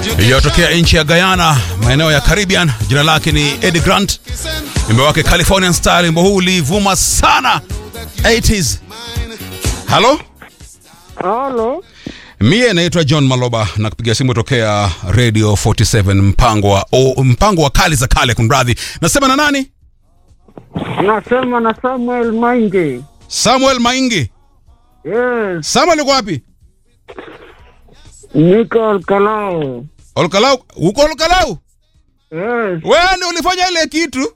iliyotokea nchi ya Guyana, maeneo ya Caribbean. Jina lake ni Eddie Grant, wimbo wake Californian Style. Wimbo huu ulivuma sana 80s. Halo, Halo, mie naitwa John Maloba na kupiga simu tokea Radio 47 mpango wa o, mpango wa kali za kale. Kunradhi, nasema na nani? nasema na Samuel Maingi. Samuel Maingi. Yes, Samuel uko wapi? niko Kalao. Olkalau, uko Olkalau? Yes, Wewe ndio ulifanya ile kitu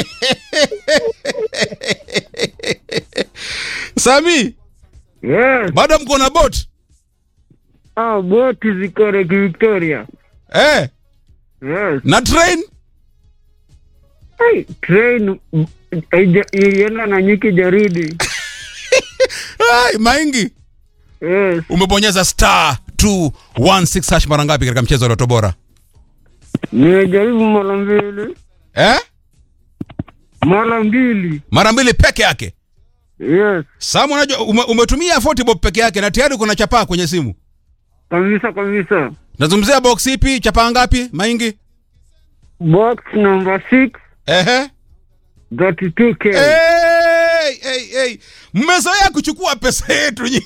Sami, yes. bado mko na bot Ah, boti ziko Lake Victoria. eh, Yes. na train Hey, train mm, haija- ilienda na nyiki jaridi. Ai, Maingi, Yes, umebonyeza star 216 hash mara ngapi katika mchezo wa Loto Bora nimejaribu mara mbili, eh? mara mbili. Mara mbili peke yake. Yes, Samu, unajua ume, umetumia 40 bob peke yake na tayari kuna chapaa kwenye simu. kabisa kabisa. Nazungumzia box ipi? Chapaa ngapi? Maingi? Box number 6, Ehe. 32k. Hey, hey, hey. Mmezoea kuchukua pesa yetu nyinyi.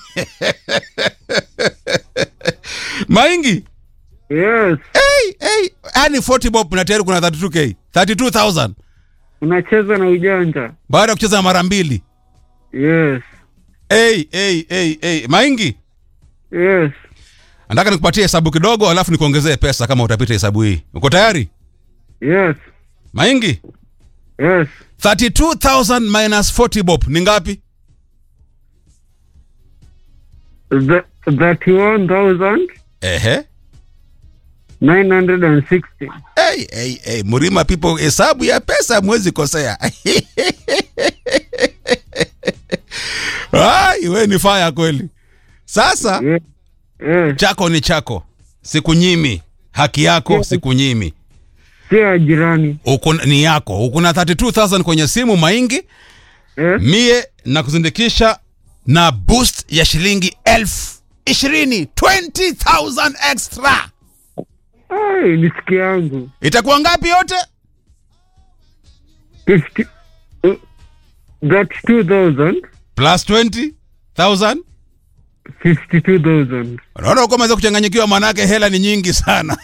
Maingi. Yes, Hey, hey. Yaani 40 bob na tayari kuna 32k. 32,000 unacheza na ujanja. baada ya kucheza mara mbili. Yes, Hey, hey, hey, hey. Maingi. yes. Nataka nikupatie hesabu kidogo alafu nikuongezee pesa kama utapita hesabu hii. Uko tayari? Yes, Maingi. yes. 32,000 minus 40 bob ni ngapi? The, 31,960. Ehe. Hey, hey, hey. Murima people hesabu ya pesa mwezi kosea. Ai, we ni faya kweli. Sasa Yes, yes. chako ni chako, sikunyimi haki yako, sikunyimi Si ya jirani. uko ni yako. Uko na 32000 kwenye simu Maingi, Yes. mie na kuzindikisha na boost ya shilingi elfu ishirini 20000 extra. Ai, nisiki yangu. Itakuwa ngapi yote? 50 uh, 32,000. Plus 20000 52,000. Unaona uko umeweza kuchanganyikiwa, manake hela ni nyingi sana.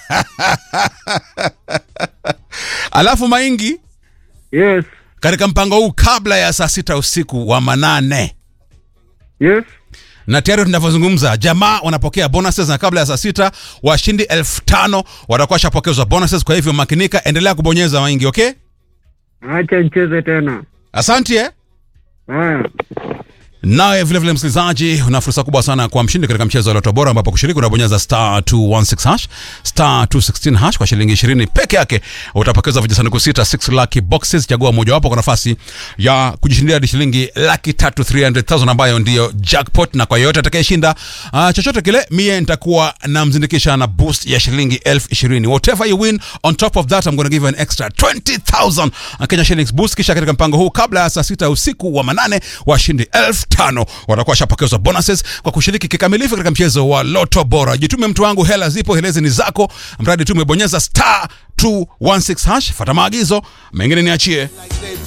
Alafu Maingi, Yes. katika mpango huu kabla ya saa sita usiku wa manane Yes. na tayari tunavyozungumza jamaa wanapokea bonuses na kabla ya saa sita washindi elfu tano watakuwa washapokezwa bonuses. Kwa hivyo makinika, endelea kubonyeza Maingi, okay? Acha nicheze tena. Asante eh? Haya. Nawe vile vile msikilizaji, una fursa kubwa sana kwa mshindi katika mchezo wa Loto Bora, ambapo kushiriki unabonyeza star 216 hash star 216 hash kwa shilingi 20 peke yake, utapokeza vijisanduku sita 6 lucky boxes. Chagua mojawapo kwa nafasi ya kujishindia hadi shilingi laki tatu 300,000 ambayo ndiyo jackpot, na kwa yeyote atakayeshinda uh, chochote kile, mie nitakuwa namzindikisha na boost ya shilingi elfu ishirini. Whatever you win on top of that I'm going to give you an extra 20,000 Kenya shillings boost. Kisha katika mpango huu kabla ya saa sita usiku wa manane washindi elfu tano watakuwa washapokezwa bonuses kwa kushiriki kikamilifu katika mchezo wa Loto Bora. Jitume mtu wangu, hela zipo, helezi ni zako, mradi tu umebonyeza star 216 hash. Fata maagizo, mengine niachie.